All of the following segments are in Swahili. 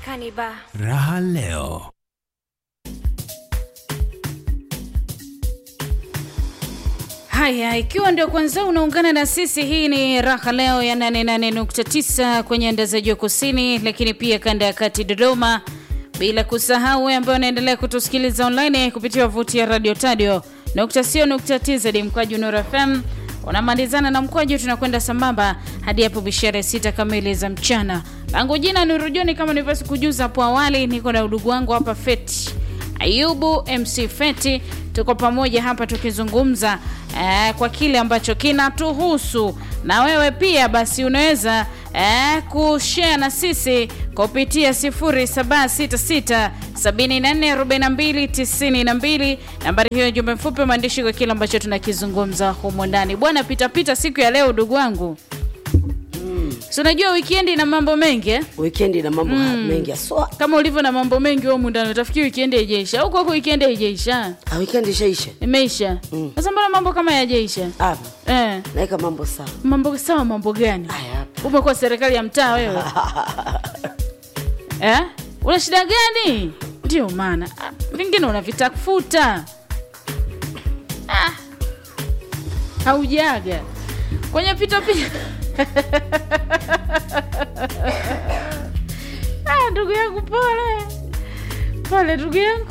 Marekani ba Raha leo. Haya, ikiwa ndio kwanza unaungana na sisi, hii ni Raha Leo ya 88.9 kwenye anda za juu kusini, lakini pia kanda ya kati Dodoma, bila kusahau wewe ambaye unaendelea kutusikiliza online kupitia wavuti ya Radio Tadio nukta sio nukta tz mkwaju Nur FM unamalizana na mkwaju, tunakwenda sambamba hadi hapo bishara sita kamili za mchana. Langu jina ni Rujoni, kama nilivyosi kujuza hapo awali, niko na udugu wangu hapa Feti Ayubu MC Feti, tuko pamoja hapa tukizungumza eh, kwa kile ambacho kinatuhusu na wewe pia, basi unaweza eh, kushare na sisi kupitia 0766744292 nambari hiyo, jumbe mfupi maandishi kwa kile ambacho tunakizungumza humo ndani. Bwana pitapita siku ya leo, ndugu wangu si unajua wikendi na mambo mengi eh? Wikendi na mambo mm. mengi aswa. kama ulivyo na mambo mengi humu ndani, utafikiri wikendi haijaisha. Huko huko wikendi haijaisha, Ah, wikendi ishaisha imeisha. Sasa mbona mambo kama yajaisha? hapa, Eh, naweka mambo sawa. mambo sawa, mambo gani? Haya hapa Umekuwa serikali ya mtaa wewe eh? Una shida gani? Ndio maana ah, vingine unavitafuta ah. Haujaga kwenye pita pita ah, ndugu yangu pole pole, ndugu yangu.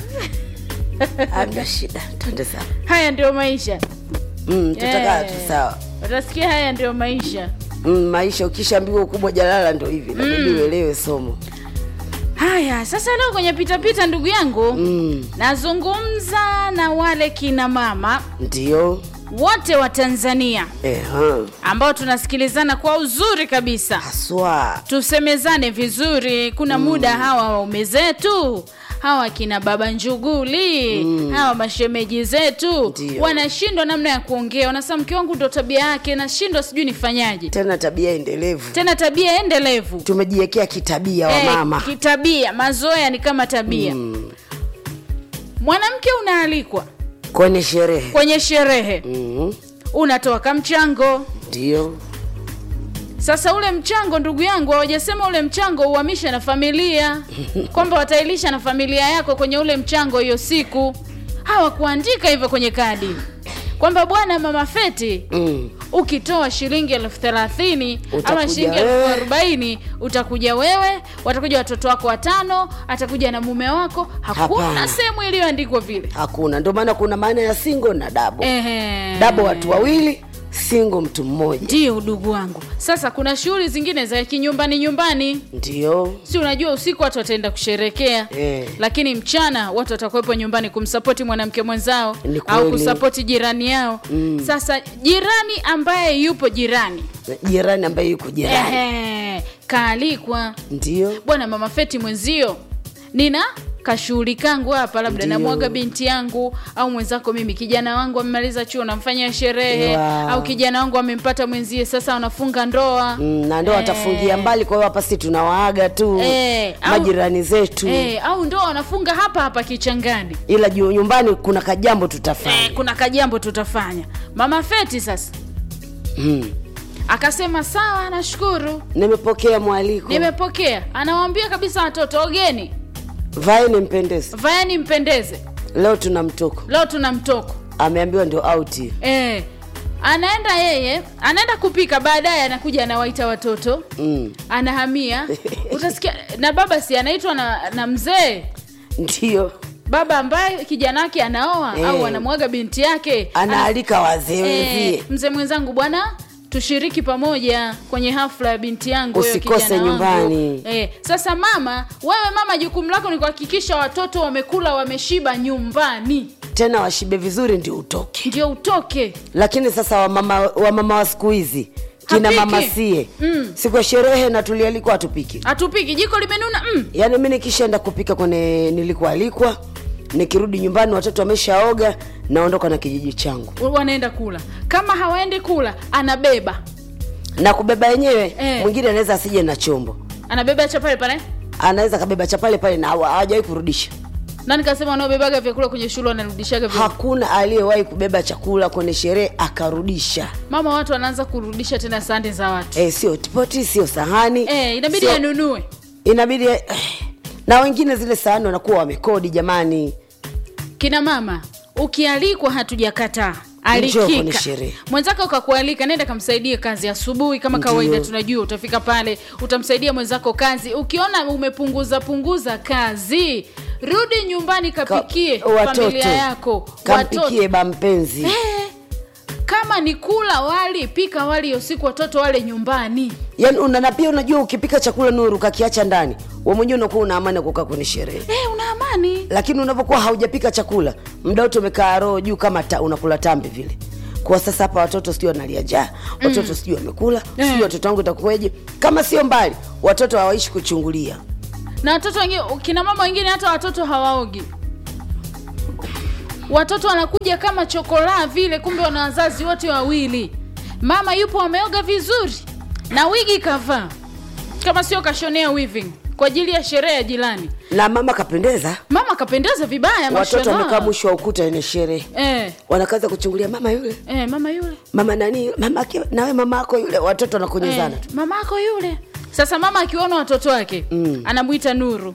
hamna shida, twende sawa. Haya ndio maisha, Mm, tutakaa Eh. tu sawa. utasikia. Haya ndio maisha. Mm, maisha ukishaambiwa ukubwa jalala ndo hivi, inabidi uelewe somo. Haya, sasa leo kwenye pitapita, ndugu yangu Mm, nazungumza na wale kina mama ndio wote wa Tanzania eh, ha. ambao tunasikilizana kwa uzuri kabisa, haswa tusemezane vizuri. Kuna muda hawa waume zetu hawa kina baba njuguli hawa mashemeji zetu Ndio. wanashindwa namna ya kuongea, wanasema mke wangu ndo tabia yake, nashindwa sijui nifanyaje. tena tabia endelevu, Tena tabia endelevu tumejiwekea kitabia wa Eh, mama kitabia, mazoea ni kama tabia. Mwanamke unaalikwa kwenye sherehe kwenye sherehe, mm, unatoa kamchango. ndio Sasa ule mchango, ndugu yangu, hawajasema ule mchango uhamishe na familia, kwamba watailisha na familia yako kwenye ule mchango hiyo siku. Hawakuandika hivyo kwenye kadi kwamba bwana, mama Feti, mm. ukitoa shilingi elfu thelathini ama Utakuja shilingi elfu wewe. arobaini utakuja wewe, watakuja watoto wako watano, atakuja na mume wako. Hakuna Hapana. sehemu iliyoandikwa vile. Hakuna, ndio maana kuna maana ya singo na dabo. Ehe. Dabo watu wawili, singo mtu mmoja, Ndio udugu wangu. Sasa kuna shughuli zingine za kinyumbani nyumbani, ndio si unajua usiku watu wataenda kusherekea Eh. lakini mchana watu watakuwepo nyumbani kumsapoti mwanamke mwenzao Ni au kweli. kusapoti jirani yao. Sasa jirani ambaye yupo jirani jirani ambaye yuko jirani, ehe, kaalikwa ndio bwana mama Feti mwenzio, nina kashughuli kangu hapa, labda Ndio. namwaga binti yangu au mwenzako, mimi kijana wangu amemaliza chuo, namfanyia sherehe Wow. au kijana wangu amempata mwenzie, sasa wanafunga ndoa Mm, na ndo watafungia mbali. Kwa hiyo hapa si tunawaaga tu Eh, au- majirani zetu eh, au ndoa wanafunga hapa hapa Kichangani. ila juu nyumbani kuna kajambo Eh, tutafanya. kuna kajambo tutafanya. Mama Feti sasa Mm. akasema sawa, nashukuru, Nimepokea mwaliko, nimepokea. Anawaambia kabisa watoto, ogeni, vaeni mpendeze, vaeni mpendeze, leo tuna mtoko. leo tuna mtoko. Ameambiwa ndio auti. Eh, anaenda yeye, anaenda kupika, baadaye anakuja anawaita watoto Mm. anahamia. Utasikia na baba si anaitwa na, na mzee Ndio baba ambaye kijana wake anaoa Eh. au anamwaga binti yake anaalika wazee wenzie Eh, mzee mwenzangu bwana tushiriki pamoja kwenye hafla ya binti yangu wewe Usikose kijana wangu. nyumbani. Eh, sasa mama, wewe mama, jukumu lako ni kuhakikisha watoto wamekula wameshiba nyumbani, tena washibe vizuri ndio utoke. ndio utoke. Lakini sasa wamama wamama wa siku hizi kina Hapiki. mama sie Mm. siku ya sherehe na tulialikwa hatupiki. Hatupiki, jiko limenuna mm. Yaani mi nikishaenda kupika kwenye nilikualikwa, nikirudi nyumbani watoto wameshaoga, naondoka na kijiji changu wanaenda kula. Kama hawaendi kula, anabeba na kubeba yenyewe. Eh. Mwingine anaweza asije na chombo, anabeba cha pale pale, anaweza kabeba cha pale pale na hawa- hawajawahi kurudisha. na nikasema wanaobebaga vyakula kwenye shule wanarudishaga vya Hakuna aliyewahi kubeba chakula kwenye sherehe akarudisha. mama, watu wanaanza kurudisha tena sande za watu Eh, sio poti, sio sahani eh, inabidi sio- anunue inabidi eh, na wengine zile sahani wanakuwa wamekodi jamani kina mama ukialikwa hatujakataa Njoo kwenye alikika sherehe. mwenzako kakualika nenda kamsaidie kazi asubuhi kama Ndiyo. kawaida tunajua utafika pale utamsaidia mwenzako kazi ukiona umepunguza punguza kazi rudi nyumbani kapikie Ka- watoto. familia yako kampikie ba mpenzi Eh, kama ni kula wali pika wali usiku watoto wale nyumbani yaani una, na pia unajua ukipika chakula nuru kakiacha ndani we mwenyewe unakuwa una amani ya kukaa kwenye sherehe eh, una amani lakini unapokuwa haujapika chakula muda wote umekaa roho juu kama ta, unakula tambi vile kwa sasa hapa watoto sijui wanalia njaa watoto sijui wamekula sijui Eh. watoto wangu itakuweje kama sio mbali watoto hawaishi kuchungulia na watoto wengine kina mama wengine hata watoto hawaogi watoto wanakuja kama chokolaa vile kumbe wana wazazi wote wawili mama yupo ameoga vizuri na wigi kavaa kama sio kashonea weaving kwa ajili ya sherehe ya jirani na mama kapendeza mama kapendeza vibaya watoto mashallah. wamekaa mwisho wa ukuta ene sherehe eh, wanakaza kuchungulia mama yule eh, mama yule mama nani mama ake- nawe mama ako yule watoto wanakonyezana Eh, tu mama ako yule sasa mama akiona watoto wake mm. anamwita nuru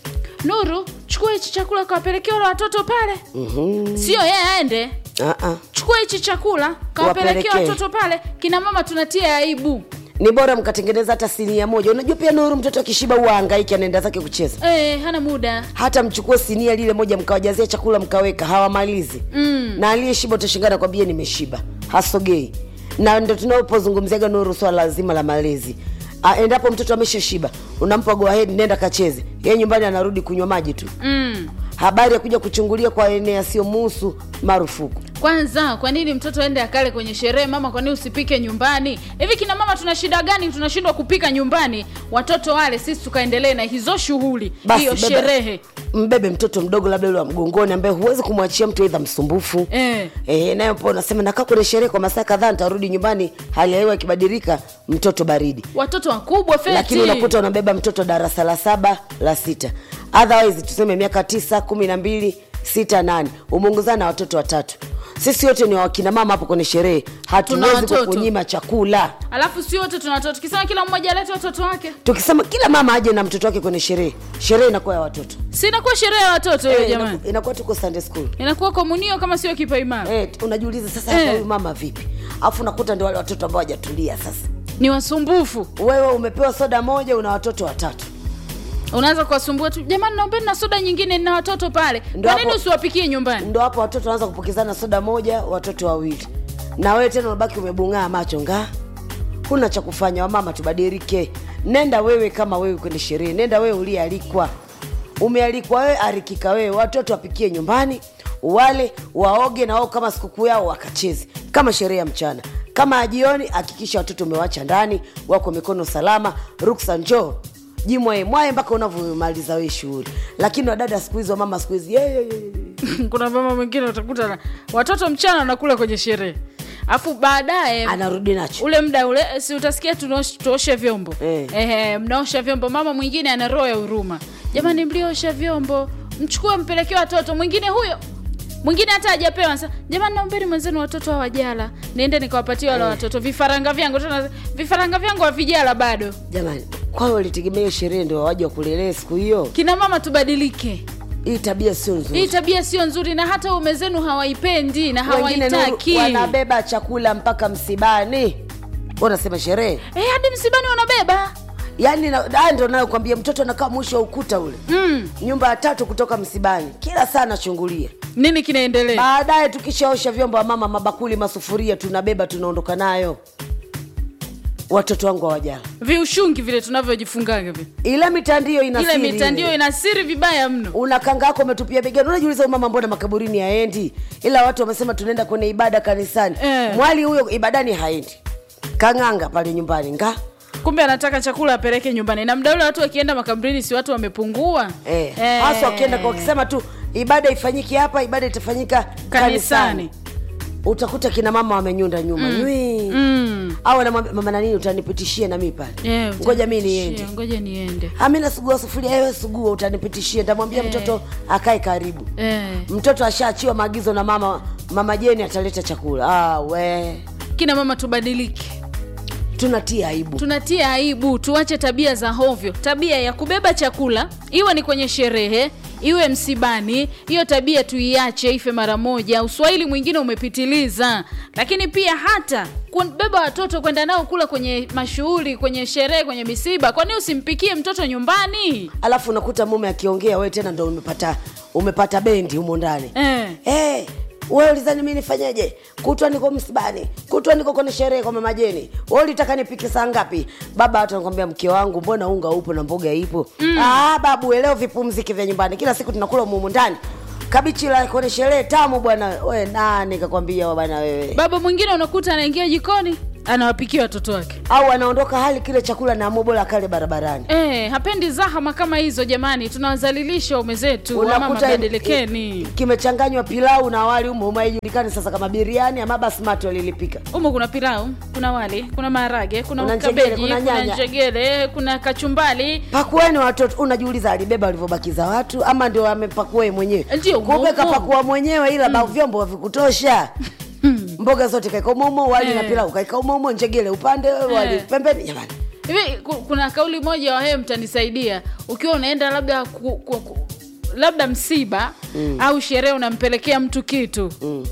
nuru chukua hichi chakula kawapelekea wale watoto pale Mhm. sio yeye aende Ah, ah. chukua hichi chakula kawapelekea Wapelekee. watoto pale kina mama tunatia aibu ni bora mkatengeneza hata sinia moja unajua pia nuru mtoto akishiba huwa angaiki anaenda zake kucheza e, hana muda hata mchukue sinia lile moja mkawajazia chakula mkaweka hawamalizi mm. na aliyeshiba utashingana kwambia nimeshiba hasogei na ndo tunapozungumziaga nuru swala lazima la malezi Ah, endapo mtoto ameshashiba unampa go ahead nenda kacheze yeye nyumbani anarudi kunywa maji tu mm. habari ya kuja kuchungulia kwa eneo yasiyomuhusu marufuku kwanza kwa nini mtoto aende akale kwenye sherehe mama kwa nini usipike nyumbani hivi kina mama tuna shida gani tunashindwa kupika nyumbani watoto wale sisi tukaendelee na hizo shughuli Basi, hiyo beba- sherehe mbebe mtoto mdogo labda yule wa mgongoni ambaye huwezi kumwachia mtu aidha msumbufu Eh. e, nayo po unasema nakaa kwenye sherehe kwa masaa kadhaa nitarudi nyumbani hali ya hewa ikibadilika mtoto baridi watoto wakubwa feti lakini unakuta unabeba mtoto darasa la saba la sita otherwise tuseme miaka tisa kumi na mbili sita nane umeongozana na watoto watatu sisi wote ni wakina mama hapo kwenye sherehe Tuna hatuwezi watoto. kukunyima chakula alafu si wote tuna watoto tukisema kila mmoja alete watoto wake tukisema kila mama aje na mtoto wake kwenye sherehe sherehe inakuwa ya watoto si inakuwa sherehe ya watoto hiyo Eh, jamani inaku- inakuwa tuko sunday school inakuwa komunio kama sio kipaimara Eh, unajiuliza sasa Eh. hata huyu mama vipi alafu unakuta ndio wale watoto ambao hawajatulia sasa ni wasumbufu wewe umepewa soda moja una watoto watatu unaanza kuwasumbua tu jamani naombeni na soda nyingine na watoto pale Ndio kwa nini hapo- usiwapikie nyumbani ndo hapo watoto wanaanza kupokezana soda moja watoto wawili na wewe tena unabaki umebung'aa macho nga huna cha kufanya wamama tubadilike nenda wewe kama wewe kwenye sherehe nenda wewe uliyealikwa umealikwa wewe arikika wewe watoto wapikie nyumbani wale waoge na wao kama sikukuu yao wakacheze kama sherehe ya mchana kama ya jioni hakikisha watoto umewacha ndani wako mikono salama ruksa njoo jimwae mwae mpaka unavyomaliza wee shughuli lakini wadada siku hizi wamama siku hizi "Ye, ye, ye, ye." kuna mama mwingine utakuta na watoto mchana wanakula kwenye sherehe alafu baadaye anarudi nacho ule mda ule si utasikia tunaosh- tuoshe vyombo Eh. Ehe, mnaosha vyombo mama mwingine ana roho ya huruma jamani mliosha vyombo mchukue mpelekee watoto mwingine huyo mwingine hata hajapewa anasema, jamani naombeni mwenzenu watoto hawajala niende nikawapatia wale watoto vifaranga vyangu tena vifaranga vyangu havijala bado jamani kwao walitegemea hiyo sherehe ndio wawaji wakulelea siku hiyo kina mama tubadilike hii tabia sio hii nzuri tabia sio nzuri na hata ume zenu hawaipendi na wengine Nuru, hawaitaki wanabeba chakula mpaka msibani unasema sherehe Eh, hadi msibani wanabeba yaani na- haya ndo nayokwambia mtoto anakaa mwisho wa ukuta ule mm. nyumba ya tatu kutoka msibani kila saa anachungulia nini kinaendelea baadaye tukishaosha vyombo wa mama mabakuli masufuria tunabeba tunaondoka nayo watoto wangu hawajala viushungi vile tunavyojifungaga vile ila mitandio ina ile siri mitandio ile. ina siri vibaya mno una kanga yako umetupia begani unajiuliza huyu mama mbona makaburini haendi ila watu wamesema tunaenda kwenye ibada kanisani Eh. mwali huyo ibadani haendi kang'anga pale nyumbani nga kumbe anataka chakula apeleke nyumbani na mda ule watu wakienda makaburini si watu wamepungua eh. Eh. hasa wakienda kwa wakisema tu ibada ifanyike hapa ibada itafanyika kanisani, kanisani utakuta kina mama wamenyunda nyuma mm. nywi mm. au anamwambia mama nanini utanipitishia na mi pale Eh, ngoja mi utanipitishia, niende ngoja niende amina sugua sufuria ewe sugua utanipitishia ntamwambia Eh. mtoto akae karibu eh. mtoto ashaachiwa maagizo na mama mama jeni ataleta chakula ah, we kina mama tubadilike tunatia aibu tunatia aibu tuache tabia za hovyo tabia ya kubeba chakula iwe ni kwenye sherehe iwe msibani hiyo tabia tuiache ife mara moja uswahili mwingine umepitiliza lakini pia hata kubeba watoto kwenda nao kula kwenye mashughuli kwenye sherehe kwenye misiba kwani usimpikie mtoto nyumbani alafu unakuta mume akiongea wewe tena ndo umepata umepata bendi humo ndani eh. hey, wewe ulizani mi nifanyeje kutwa niko msibani kutwa niko kwenye sherehe kwa mamajeni we ulitaka nipike saa ngapi baba watu anakwambia mke wangu mbona unga upo na mboga ipo mm. ah, babu eleo vipumziki vya nyumbani kila siku tunakula umumu ndani kabichi la kwenye sherehe tamu bwana we nani kakwambia bwana wewe baba mwingine unakuta anaingia jikoni anawapikia watoto wake au anaondoka hali kile chakula na amobola kale barabarani Eh, hapendi zahama kama hizo jamani tunawazalilisha ume zetu wamama bedelekeni kimechanganywa pilau na wali umo umo haijulikani sasa kama biriani ama basmati walilipika humo kuna pilau kuna wali kuna maharage kuna, Kuna njegele, kabeji kuna kuna nyanya. njegele kuna kachumbali pakueni watoto unajiuliza alibeba alivyobakiza watu ama ndio amepakua yeye mwenyewe Ndio, kumbe umo- kapakua mwenyewe ila mm. vyombo havikutosha mboga zote kaika umoumo wali na Eh. pilau kaika umoumo njegele upande wali Eh. pembeni jamani hivi ku- kuna kauli moja wahewe mtanisaidia ukiwa unaenda labda ku, ku, ku, labda msiba mm. au sherehe unampelekea mtu kitu mm.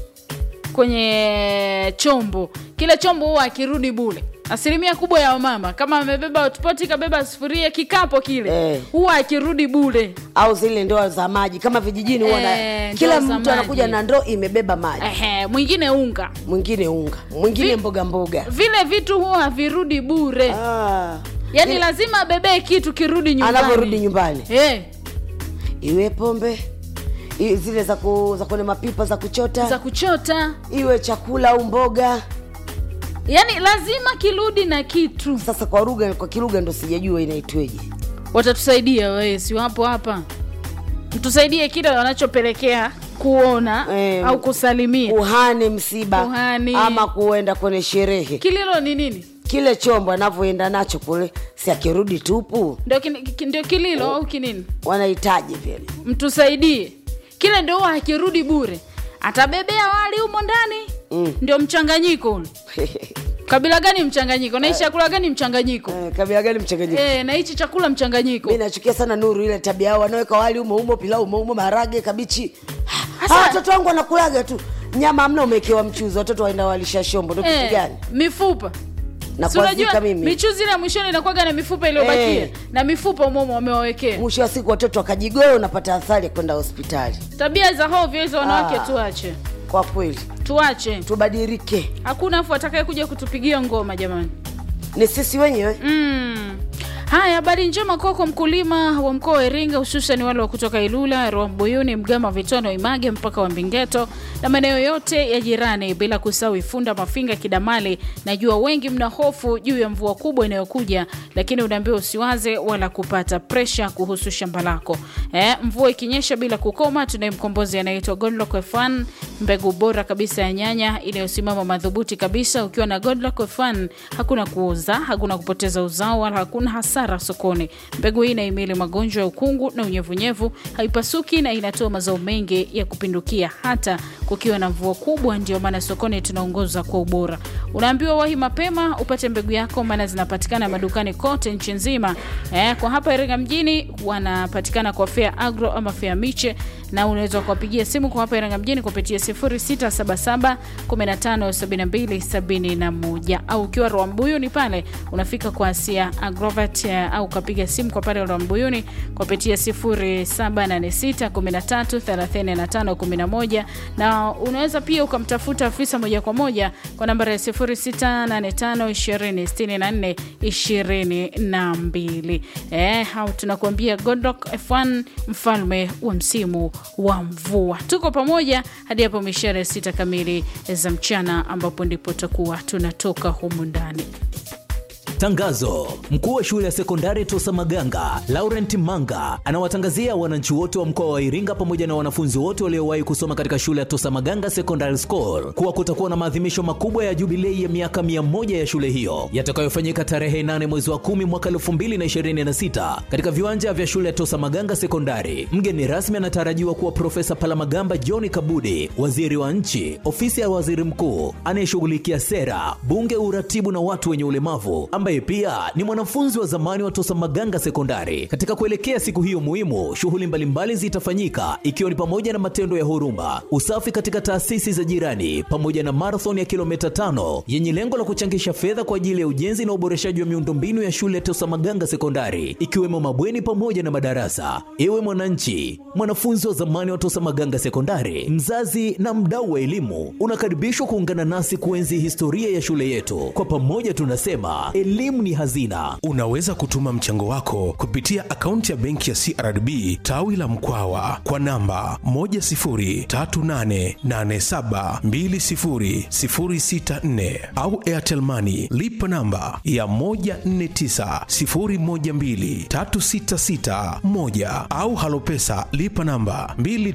kwenye chombo kile chombo huwa akirudi bule asilimia kubwa ya wamama kama amebeba hotpot kabeba sufuria kikapo kile Eh. huwa akirudi bule au zile ndoo za maji kama vijijini huwa na- Eh, kila ndoo za mtu anakuja maji. na ndoo imebeba maji Ehe, mwingine unga mwingine unga mwingine Vi- mboga mboga vile vitu huwa havirudi bure ah. yaani Ile- lazima abebee kitu kirudi nyumbani anavyorudi nyumbani Eh, iwe pombe i- zile za, ku, za kwenye mapipa za kuchota za kuchota iwe chakula au mboga yaani lazima kirudi na kitu sasa kwa lugha kwa kilugha ndo sijajua inaitweje watatusaidia wewe si wapo hapa mtusaidie kile wanachopelekea kuona Eh, au kusalimia kuhani msiba Kuhani. ama kuenda kwenye sherehe kililo ni nini kile chombo anavyoenda nacho kule si akirudi tupu ndio kin- ki- ndio kililo au kinini wanahitaji vile mtusaidie kile ndio huwa akirudi bure atabebea wali humo ndani Mm. ndio mchanganyiko ule kabila gani mchanganyiko na hichi chakula gani mchanganyiko Eh, kabila gani mchanganyiko eh, na hichi chakula mchanganyiko mi nachukia sana nuru ile tabia yao wanaweka wali umo umo pilau umo umo maharage kabichi Hasa- hawa watoto wangu wanakulaga tu nyama amna umewekewa mchuzi watoto waenda walisha shombo ndo kitu eh, gani mifupa na Si unajua kuazika mimi michuzi ile ya mwishoni inakuwaga na mifupa iliyobakia Eh. na mifupa umomo wamewawekea mwisho wa siku watoto wakajigoa unapata athari ya kwenda hospitali tabia za hovyo hizo wanawake Ah. tuache kwa kweli tuache tubadilike hakuna afu atakaye kuja kutupigia ngoma jamani ni sisi wenyewe mm. haya habari njema kwako mkulima wa mkoa wa iringa hususan wale wa kutoka ilula rwambuyuni mgama vitono image mpaka wa mbingeto na maeneo yote ya jirani bila kusahau ifunda mafinga kidamali najua wengi mna hofu juu ya mvua kubwa inayokuja lakini unaambiwa usiwaze wala kupata presha kuhusu shamba lako eh, mvua ikinyesha bila kukoma tunaye mkombozi anaitwa godlock f1 mbegu bora kabisa ya nyanya inayosimama madhubuti kabisa ukiwa na godlock f1 hakuna kuuza hakuna kupoteza uzao wala hakuna hasara sokoni mbegu hii inaimili magonjwa ya ukungu na unyevunyevu haipasuki na inatoa mazao mengi ya kupindukia hata kukiwa na mvua kubwa ndio maana sokoni tunaongoza kwa ubora unaambiwa wahi mapema upate mbegu yako maana zinapatikana madukani kote nchi nzima eh, kwa hapa iringa mjini wanapatikana kwa fea agro ama fea miche na unaweza kuwapigia simu kwa hapa iringa mjini kupitia 0677 157271 au ukiwa rwambuyuni pale unafika kwa asia agrovat eh, au ukapiga simu kwa pale rwambuyuni kupitia 0786133511 na unaweza pia ukamtafuta afisa moja kwa moja kwa nambari ya 0685206422 eh, au tunakuambia godlock f1 mfalme wa msimu wa mvua tuko pamoja hadi hapo mishara ya sita kamili za mchana ambapo ndipo tutakuwa tunatoka humu ndani Tangazo: mkuu wa shule ya sekondari Tosa Maganga Laurent Manga anawatangazia wananchi wote wa mkoa wa Iringa pamoja na wanafunzi wote waliowahi kusoma katika shule ya Tosa Maganga Secondary School kuwa kutakuwa na maadhimisho makubwa ya jubilei ya miaka mia moja ya shule hiyo yatakayofanyika tarehe 8 mwezi wa 10 mwaka 2026 katika viwanja vya shule ya Tosa Maganga Sekondari. Mgeni rasmi anatarajiwa kuwa Profesa Palamagamba John Kabudi, waziri wa nchi, ofisi ya waziri mkuu anayeshughulikia sera, bunge, uratibu na watu wenye ulemavu, ambaye pia ni mwanafunzi wa zamani wa Tosa Maganga Sekondari. Katika kuelekea siku hiyo muhimu, shughuli mbalimbali zitafanyika ikiwa ni pamoja na matendo ya huruma, usafi katika taasisi za jirani, pamoja na marathon ya kilomita tano yenye lengo la kuchangisha fedha kwa ajili ya ujenzi na uboreshaji wa miundombinu ya shule ya Tosa Maganga Sekondari, ikiwemo mabweni pamoja na madarasa. Ewe mwananchi, mwanafunzi wa zamani wa Tosa Maganga Sekondari, mzazi na mdau wa elimu, unakaribishwa kuungana nasi kuenzi historia ya shule yetu. Kwa pamoja tunasema elimu ni hazina. Unaweza kutuma mchango wako kupitia akaunti ya benki ya CRDB tawi la Mkwawa kwa namba 10388720064 au Airtel Money lipa namba ya 1490123661 au Halopesa lipa namba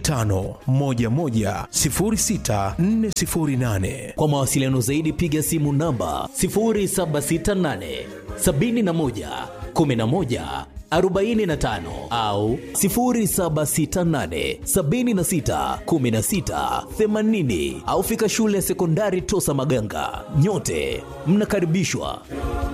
25110648. Kwa mawasiliano zaidi piga simu namba 0768 71 11 45 au 0768 76 16 80 au fika shule ya sekondari Tosa Maganga. Nyote mnakaribishwa.